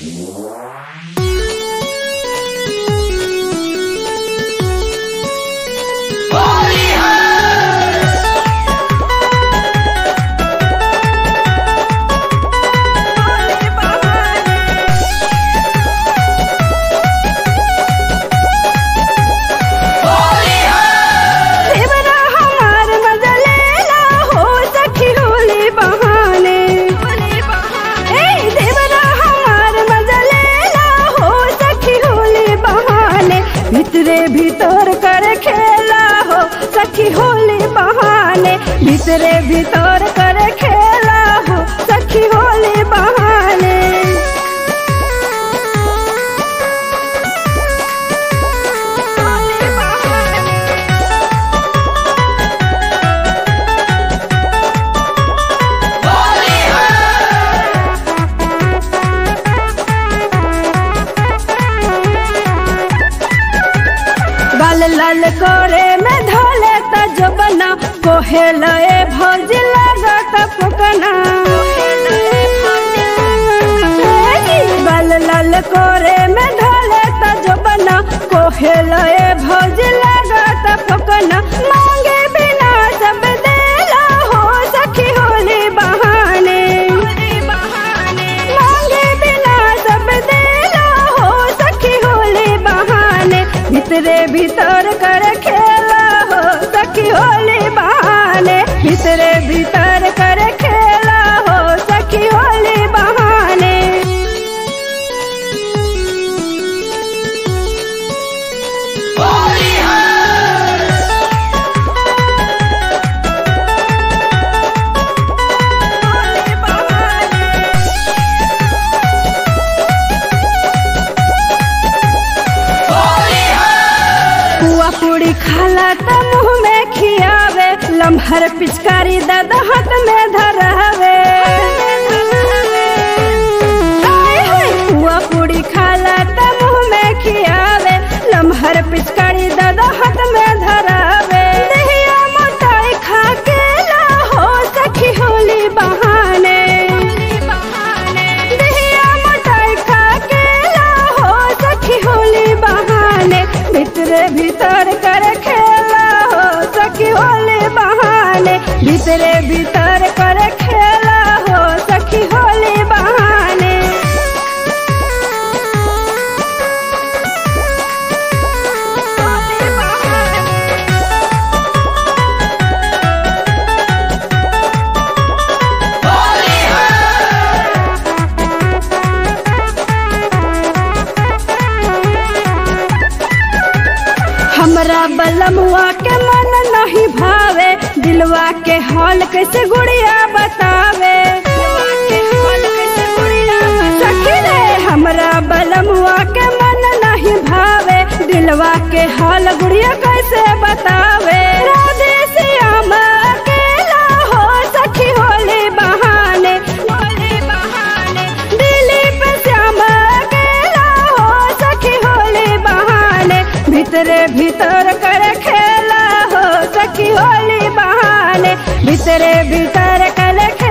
देवरा हमार मजलेला हो सखी होली बहाने ए देवरा हमार मजलेला हो सखी होली बहाने भितरे भीतर कर खेला हो सखी होली बहाने भितरे भीतर कर खेला हो सखी होली बहाने गाल लाल करे में धोले त जो बना कोहे लए भौज लागत फुकना गाल लाल करे में धोले त जो बना कोहे लए भौज लागत फुकना मांगे बिना सब देला हो सखी होली बहाने मांगे बिना सब देला हो सखी होली बहाने भितरे भीतर कर खेला हो सखी होली बहाने भितरे भीतर कर खेला हो सखी होली बहाने पुआ पूरी खाला त मुंह में खियावे लम्हर पिचकारी दादा हाथ में धरावे आय हाय, पुआ पूरी खाला त मुंह में खियावे लम्हर पिचकारी दादा हाथ में धरावे दहिया मोटाई खा के ला हो सखी होली बहाने दहिया मोटाई खा के ला हो सखी होली बहाने भीतरे भीतर कर खेला हो सखी होली बहाने भीतरे भीतर कर खेला हो सखी होली बहाने हमरा बलमुआ के मन नहीं भावे दिलवा के हाल कैसे गुड़िया बतावे सखी रे हमरा बलमुआ के मन नहीं भावे दिलवा के हाल गुड़िया कैसे बतावे राधे श्याम अकेला हो सखी होली बहाने दिलीप श्याम अकेला हो सखी होली बहाने भीतरे भीतर कर खेला हो सखी होली बहाने भीतरे भीतर कर